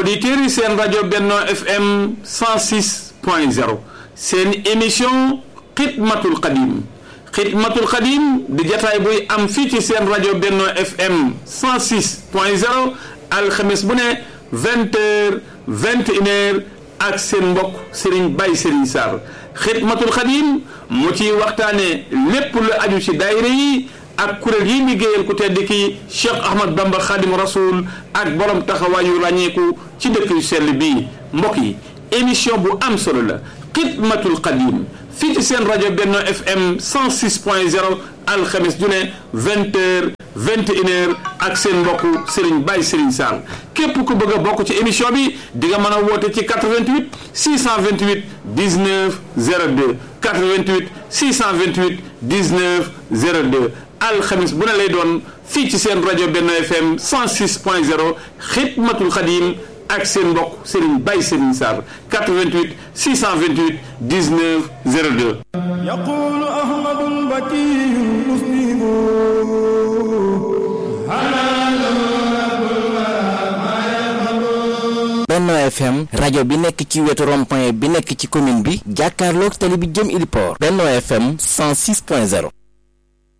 auditeurs yi seen rajo Benno FM 106 point 0 seen émission xidmatul xadim xidmatul xadim di jataay buy am fii ci seen rajo Benno FM 106 point 0 alxames bu ne vingt heures vingt une heures ak seen mbokk Serigne Baye Serigne Sarr xidmatul xadim mu ciy waxtaane lépp lu aju ci daayira yi ak kuréel yi liggéeyal ku tedd ki Cheikh Ahmad Bamba Khadim Rasoul ak borom taxawaayu ràññeeku ci dëkk yu sell bii mbokk yi émission bu am solo la xidmatul xadim fii ci seen rajo Benno FM 106 point 0 alxames ju ne vingt heures vingt une heures ak seen mbokku Serigne Baye Serigne Sall képp ku bëgg a bokk ci émission bi di nga mën a woote ci 88 628 19 02 88 628 19 02 alxames bu ne lay doon fii ci seen rajo Benno FM 106 point 0 xidmatul xadim ak seen mbokk Serigne Baye Serigne Sarr 88 628 19 02 يقول أحمد البكي المسلم Benno FM rajo bi nekk ci wetu rond-point bi nekk ci commune bi jàkkaarloog tali bi jëm Iliport Benno FM 106.0